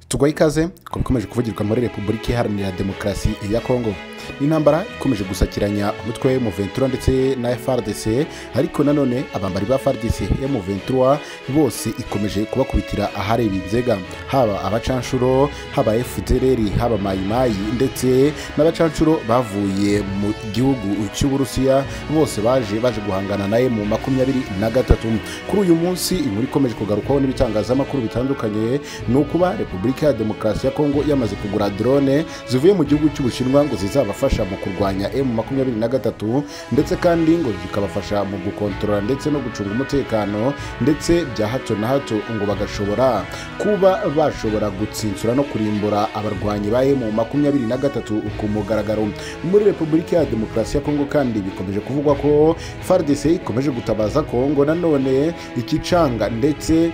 tugwaye ikaze ku bikomeje kuvugirwa muri repubulika iharanira demokarasi ya kongo n'intambara ikomeje gusakiranya umutwe w'umuventura ndetse na frdc ariko nanone abambari ba frdc y'umuventura bose ikomeje kubakubitira ahareba inzega haba abacanshuro haba fdr haba mayimayi ndetse n'abacanshuro bavuye mu gihugu cy'uburusiya bose baje baje guhangana naye mu makumyabiri na gatatu kuri uyu munsi inkuru ikomeje kugarukwaho n'ibitangazamakuru bitandukanye ni ukuba repubulika ya demokarasi ya kongo yamaze kugura drone zivuye mu gihugu cy'ubushinwa ngo zizabafasha mu kurwanya emu makumyabiri na gatatu ndetse kandi ngo zikabafasha mu gukontorora ndetse no gucunga umutekano ndetse bya hato na hato ngo bagashobora kuba bashobora gutsinsura no kurimbura abarwanyi ba emu makumyabiri na gatatu ku mugaragaro muri repubulika ya demokarasi ya kongo kandi bikomeje kuvugwa ko fardc ikomeje gutabaza kongo nanone ikicanga ndetse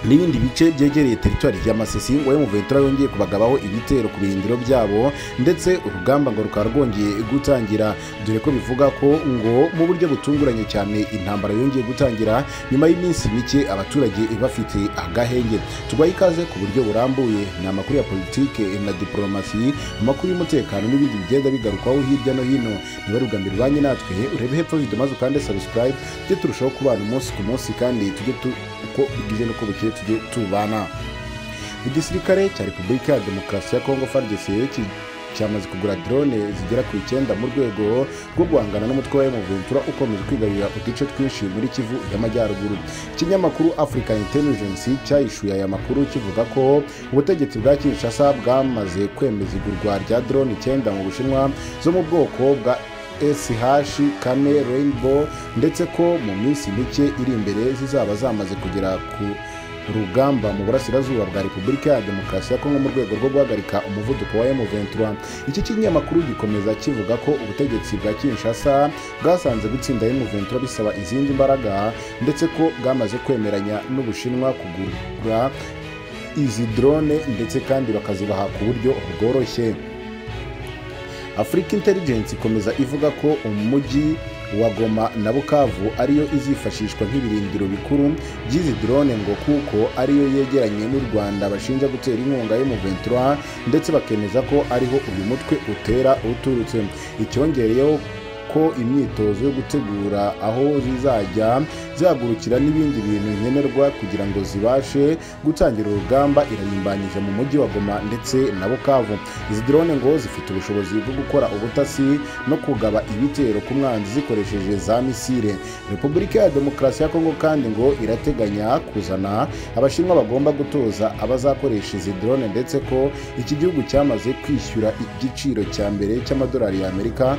n'ibindi bice byegereye teritwari ya masisi ngo emuventura yongeye kubagabaho ibitero ku birindiro byabo ndetse urugamba ngo rukaba rwongeye gutangira dore ko bivuga ko ngo mu buryo butunguranye cyane intambara yongeye gutangira nyuma y'iminsi mike abaturage bafite agahenge tugwaye ikaze ku buryo burambuye ni amakuru ya politike na diporomasi amakuru y'umutekano n'ibindi bigenda bigarukwaho hirya no hino niba ari ubwa mbere ubanye natwe urebe hepfo video maze ukande subscribe tujye turushaho kubana umunsi ku munsi kandi tujye tu uko bwije n'uko bukeye tujye tubana igisirikare cya repubulika ya demokarasi ya kongo frdc cyamaze kugura drone zigera ku icyenda mu rwego rwo guhangana n'umutwe wa emuventura ukomeje kwigarurira uduce twinshi muri kivu y'amajyaruguru ikinyamakuru africa intelligence cyahishuye aya makuru kivuga ko ubutegetsi bwa kinshasa bwamaze kwemeza igurwa rya drone icyenda mu bushinwa zo mu bwoko bwa SH Kane Rainbow ndetse ko mu minsi mike iri imbere zizaba zamaze kugera ku rugamba mu burasirazuba bwa repubulika ya demokarasi ya kongo mu rwego rwo guhagarika umuvuduko wa M23 iki kinyamakuru gikomeza kivuga ko ubutegetsi bwa kinshasa bwasanze gutsinda M23 bisaba izindi mbaraga ndetse ko bwamaze kwemeranya n'ubushinwa kugura izi drone ndetse kandi bakazibaha ku buryo bworoshye afurika intelligence ikomeza ivuga ko umujyi wa goma na bukavu ariyo izifashishwa nk'ibirindiro bikuru by'izi drone ngo kuko ariyo yegeranye n'u rwanda bashinja gutera inkunga y'umuventura ndetse bakemeza ko ariho uyu mutwe utera uturutse icyongereyeho ko imyitozo yo gutegura aho zizajya zihagurukira n'ibindi bintu nkenerwa kugira ngo zibashe gutangira urugamba irarimbanyije mu mujyi wa goma ndetse na bukavu izi drone ngo zifite ubushobozi bwo gukora ubutasi no kugaba ibitero ku mwanzi zikoresheje za misile repubulika ya demokarasi ya kongo kandi ngo irateganya kuzana abashinwa bagomba gutoza abazakoresha izi drone ndetse ko iki gihugu cyamaze kwishyura igiciro cya mbere cy'amadolari y'amerika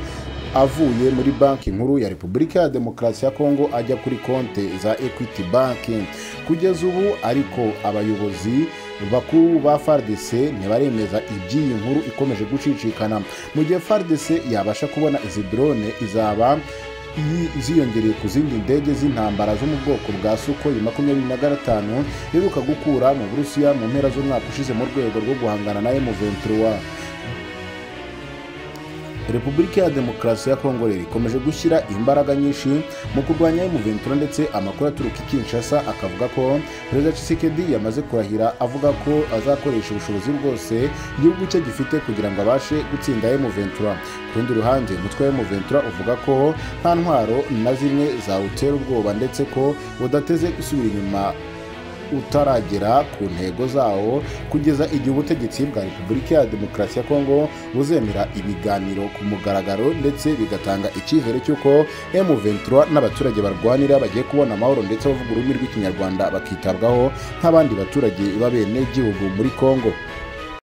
avuye muri banki nkuru ya repubulika ya demokarasi ya kongo ajya kuri konti za equity banki kugeza ubu ariko abayobozi bakuru ba fardc ntibaremeza iby'iyi nkuru ikomeje gucicikana mu gihe fardc yabasha kubona izi drone izaba ziyongereye ku zindi ndege z'intambara zo mu bwoko bwa sukoyi makumyabiri na gatanu iheruka gukura mu burusiya mu mpera z'umwaka ushize mu rwego rwo guhangana na emuventura repubulika ya demokarasi ya kongo rero ikomeje gushyira imbaraga nyinshi mu kurwanya emuventura ndetse amakuru aturuka i kinshasa akavuga ko perezida cisekedi yamaze kurahira avuga ko azakoresha ubushobozi bwose igihugu cye gifite kugira ngo abashe gutsinda emuventura ku rundi ruhande umutwe wa emuventura uvuga ko nta ntwaro na zimwe zawutera ubwoba ndetse ko budateze gusubira inyuma utaragera ku ntego zawo kugeza igihe ubutegetsi bwa repubulika ya demokarasi ya kongo buzemera ibiganiro ku mugaragaro ndetse bigatanga icyizere cy'uko M23 n'abaturage barwanira bagiye kubona amahoro ndetse bavuga ururimi rw'ikinyarwanda bakitabwaho nk'abandi baturage b'abenegihugu muri kongo